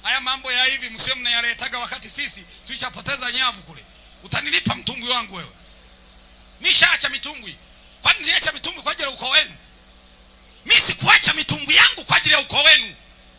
haya mambo ya hivi msio mnayaletaga wakati sisi tulishapoteza nyavu kule utanilipa mtumbwi wangu wewe nishaacha mitumbwi kwani niliacha mitumbwi kwa ajili ya ukoo wenu mi sikuacha mitumbwi yangu kwa ajili ya ukoo wenu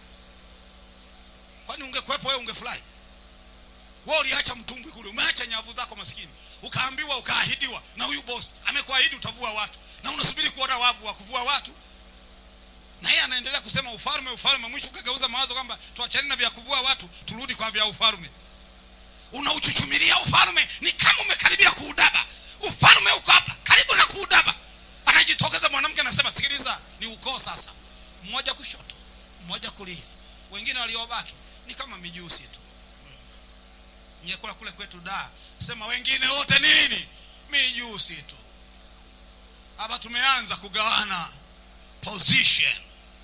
kwani ungekuwepo wewe ungefurahi wewe uliacha mtumbwi kule umeacha nyavu zako maskini ukaambiwa ukaahidiwa na huyu bosi amekuahidi utavua watu na unasubiri kuona wavu wa kuvua watu na yeye anaendelea kusema ufalme ufalme mwisho ukageuza mawazo kwamba tuachane na vya kuvua watu turudi kwa vya ufalme unauchuchumilia ufalme ni kama umekaribia kuudaba ufalme uko hapa karibu na kuudaba anajitokeza mwanamke anasema sikiliza ni ukoo sasa mmoja kushoto mmoja kulia wengine waliobaki ni kama mijusi tu ngekula kule kwetu da sema wengine wote ni nini mijusi tu hapa tumeanza kugawana position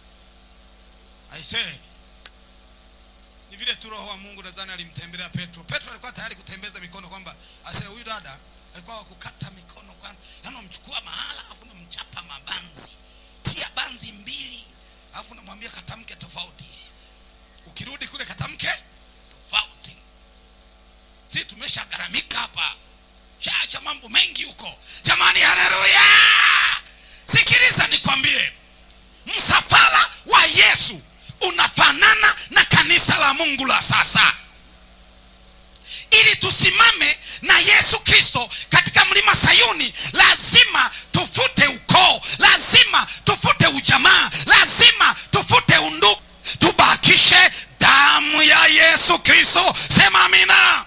i say ni vile tu roho wa mungu nadhani alimtembelea petro petro alikuwa tayari kutembeza mikono kwamba ase huyu dada alikuwa wakukata mikono kwanza yaani unamchukua mahala alafu unamchapa mabanzi tia banzi mbili alafu unamwambia katamke tofauti ukirudi kule katamke tofauti si tumeshagharamika hapa shaacha mambo mengi huko jamani haleluya sikiliza nikwambie msafara wa yesu unafanana na kanisa la mungu la sasa ili tusimame na yesu kristo katika mlima sayuni lazima tufute ukoo lazima tufute ujamaa lazima tufute undugu tubakishe damu ya yesu kristo sema amina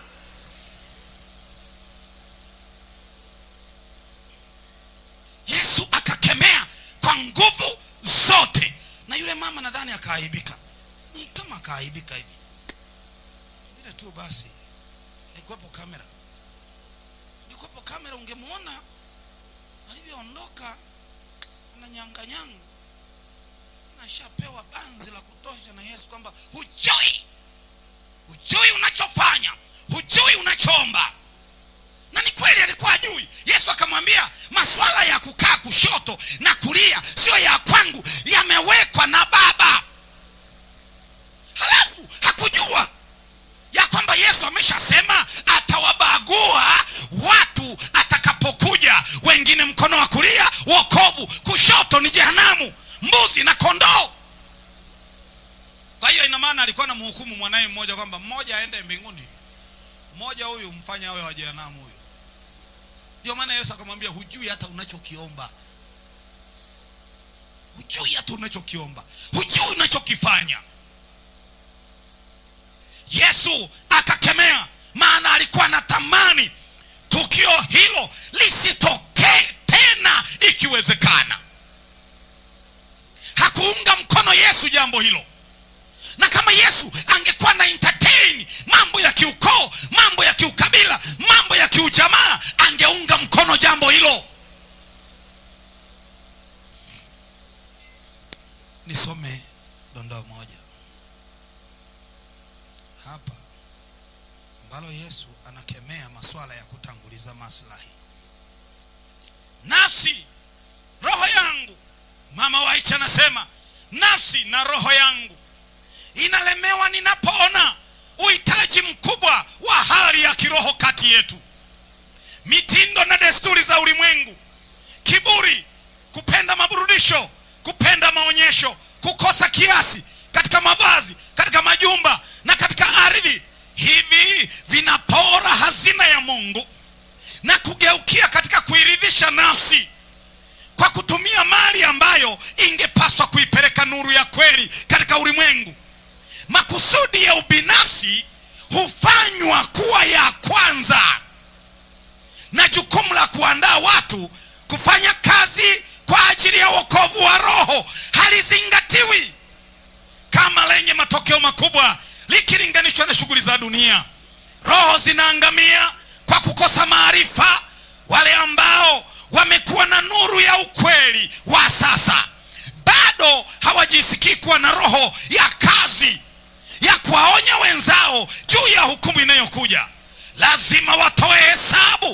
yesu akakemea kwa nguvu zote na yule mama nadhani akaaibika ni kama akaaibika hivi vile tu basi haikuwepo kamera ingekuwepo kamera ungemwona alivyoondoka ananyanganyanga nashapewa banzi la kutosha na yesu kwamba hujui hujui unachofanya hujui unachoomba na ni kweli alikuwa ajui yesu akamwambia maswala ya kukaa kushoto na kulia sio ya kwangu yamewekwa na baba halafu hakujua ya kwamba yesu ameshasema atawabagua watu atakapokuja wengine mkono wa kulia wokovu kushoto ni jehanamu mbuzi na kondoo kwa hiyo ina maana alikuwa na mhukumu mwanaye mmoja kwamba mmoja aende mbinguni mmoja huyu mfanye awe wa jehanamu huyu ndio maana yesu akamwambia hujui hata unachokiomba hujui hata unachokiomba hujui unachokifanya yesu akakemea maana alikuwa anatamani tukio hilo lisitokee tena ikiwezekana hakuunga mkono yesu jambo hilo na kama yesu angekuwa na entertain mambo ya kiukoo mambo ya kiukabila mambo ya kiujamaa angeunga mkono jambo hilo nisome dondoo moja hapa ambalo yesu anakemea masuala ya kutanguliza maslahi nafsi roho yangu mama waicha anasema nafsi na roho yangu inalemewa ninapoona uhitaji mkubwa wa hali ya kiroho kati yetu mitindo na desturi za ulimwengu kiburi kupenda maburudisho kupenda maonyesho kukosa kiasi katika mavazi katika majumba na katika ardhi hivi vinapora hazina ya mungu na kugeukia katika kuiridhisha nafsi kwa kutumia mali ambayo ingepaswa kuipeleka nuru ya kweli katika ulimwengu makusudi ya ubinafsi hufanywa kuwa ya kwanza na jukumu la kuandaa watu kufanya kazi kwa ajili ya wokovu wa roho halizingatiwi kama lenye matokeo makubwa likilinganishwa na shughuli za dunia roho zinaangamia kwa kukosa maarifa wale ambao wamekuwa na nuru ya ukweli wa sasa bado hawajisikii kuwa na roho ya kazi ya kuwaonya wenzao juu ya hukumu inayokuja lazima watoe hesabu